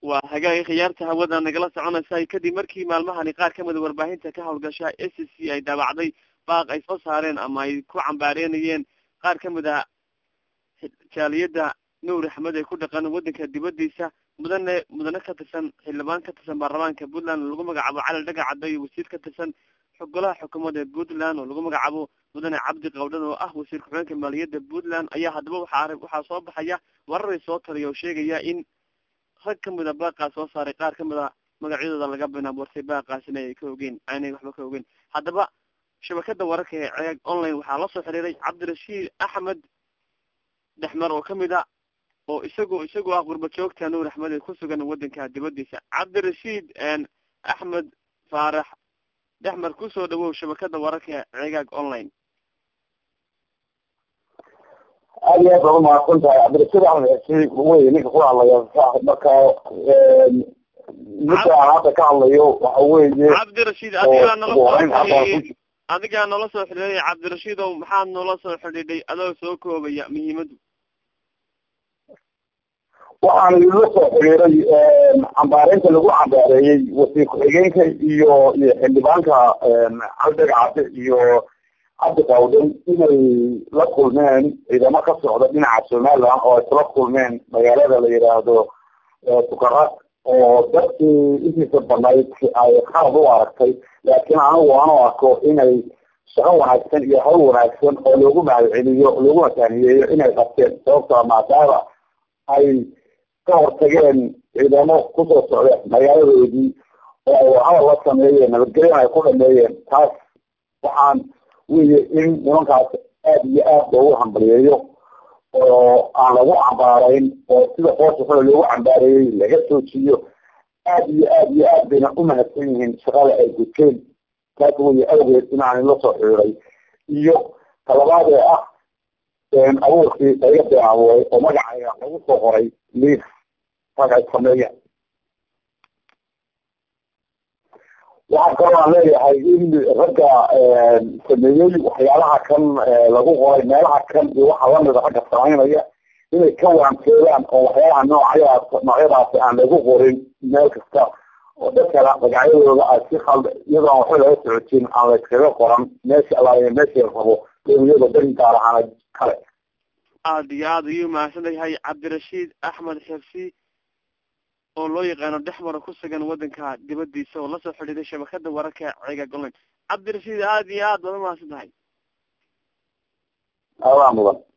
waa hagaagi khiyaarta hawada nagala soconaysa kadib markii maalmahani qaar kamida warbaahinta ka hawlgasha s c ay daabacday baaq ay soo saareen ama ay ku cambaareynayeen qaar kamid a jaaliyada nuur axmed ee ku dhaqan wadanka dibadiisa mudane mudane ka tirsan xildhibaan ka tirsan baarlamaanka puntland lagu magacaabo cali dhagacadda iyo wasiir ka tirsan golaha xukuumadda puntland oo lagu magacaabo mudane cabdi qawdhan oo ah wasiir ku-xigeenka maaliyadda puntland ayaa haddaba waxaa waxaa soo baxaya wararay soo taliya oo sheegaya in rag kamid a baaqaas soo saaray qaar kamid a magacyadooda laga binaaboortay baaqaasina ay ka ogeyn aanay waxba ka ogeyn haddaba shabakada wararka ee ceeg online waxaa la soo xiriiray cabdirashiid axmed dhexmar oo kamid a oo isagoo isagoo ah gurba joogta nuur axmed ee ku sugan wadanka dibadiisa cabdirashiid axmed faarax dhexmar kusoo dhawow shabakada wararka ee ceegaag online aad iyo aad baa umahadsan tahay cabdirashiid axmed xisi wey ninka ku hadlaya marka midka aan hadda ka hadlayo waxa weeye cabdirashiid adigaa nala soo xiriiriyey adigaa nala soo xidhiiday cabdirashiid ow maxaad noola soo xidhiidhay adoo soo koobaya muhiimadu waxaan idinla soo xiriiray cambaareynta lagu cambaareeyey wasiir ku-xigeenka iyo iyo xildhibaanka cabdidhagacade iyo cabdi qawdhan inay la kulmeen ciidamo ka socda dhinaca somaliland oo ay kula kulmeen magaalada la yidhaahdo fukarad oo dadkii intiisa banayd ay qalad u aragtay laakiin anigu aan u arko inay shaqo wanaagsan iyo hawl wanaagsan oo loogu mahadceliyo looguna taaniyeeyo inay qabteen sababtoo maadaama ay ka hortageen ciidamo kusoo socda magaaladoodii oo hadal la sameeyeen nabadgelyan ay ku dhameeyeen taas waxaan weye in nimankaas aada iyo aad loogu hambaliyeeyo oo aan lagu cambaarayn oo sida qoosha xole loogu cambaareeyey laga joojiyo aad iyo aad iyo aad bayna umahadsan yihiin shaqada ay guteen taas weye awgeed inaan la soo xiriiray iyo talabaad ee ah abuurkii laga been abuuray oo magacayga lagu soo qoray liif rag ay sameeyeen waxaa kaloo aan leeyahay in ragga sameeyey waxyaalaha kan lagu qoray meelaha kan iyo waxa lamida ragga samaynaya inay ka waanteedaan oo waxyaalaha noocyadaas noocyadaasi aan lagu qorin meel kasta oo dadkana magacyadooda ay si khald iyadoon waxba laga socotin aan layskaga qoran meesha alaaya meeshii rabo dowiyada dan gaar ahaan kale aada iyo aada ayuu mahadsan yahay cabdirashiid axmed xirsi oo loo yaqaano dhexmara ku sugan wadanka dibadiisa oo lasoo xidhiiday shabakada wararka ceegaag online cabdirashiid aada iyo aad baad umahadsan tahay adaa mudan